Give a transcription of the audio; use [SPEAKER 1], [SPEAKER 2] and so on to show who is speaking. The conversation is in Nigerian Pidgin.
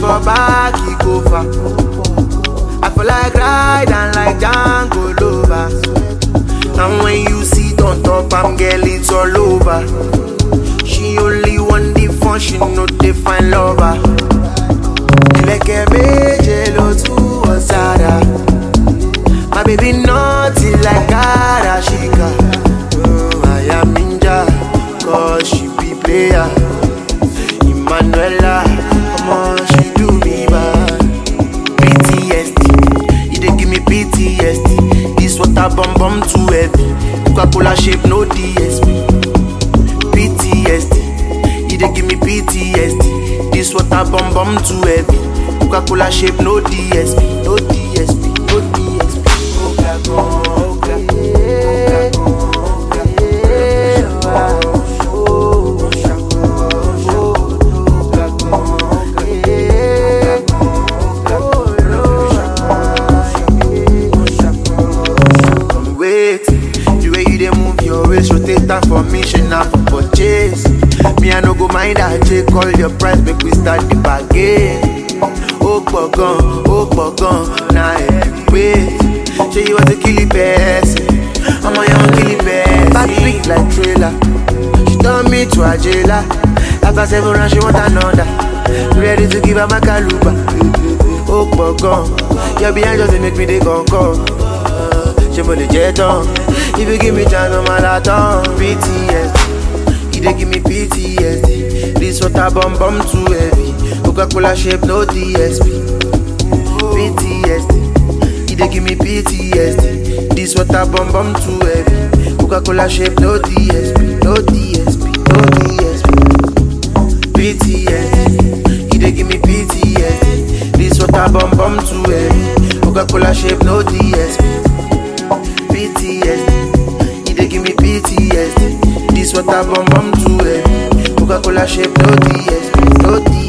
[SPEAKER 1] for back, he go far. I feel like riding like Django Lover. And when you sit on top, I'm girl, it's all over. She only want the fun, she know they find lover. Ilẹ̀kẹ̀ méje ló tú ọ̀sára. My baby naughty like Karashika. Mm, I am ninja, cause she be player. Emmanuela, come on, she do me bad. PTSD, you dey give me PTSD. This water bomb bomb too heavy. Coca-Cola shape no DSP. PTSD, you dey give me PTSD. This water bomb bomb too heavy. Coca-Cola shape no DSP, no DSP, no DSP. Oga oga, oga Wait, the way you dey move your waist, rotate that for me, she not for purchase. Me I no go mind that check call your price, make we start the bargain. ó pọ̀ gan ó pọ̀ gan na ẹ̀wé ṣé you want to kill the person ọmọ yẹn wan kill the person. bad big like trailer she turn me to ajela after seven rounds she want another ready to give her my kaluba ó pọ̀ gan your behind just dey make me dey gangan ṣé mo lè jẹ́ tán if you give me chance ọmọ àlàtàn ptsd you dey give me ptsd this water bomb bomb too heavy. Coca-Cola shape, no DSP. PTSD, you dey give me PTSD. This water bomb bomb too heavy. Coca-Cola shape, no DSP, no DSP, no DSP. PTSD, you dey give me PTSD. This water bomb bomb too heavy. Coca-Cola shape, no DSP. PTSD, you dey give me PTSD. This water bomb bomb too heavy. Coca-Cola shape, no DSP, no DSP.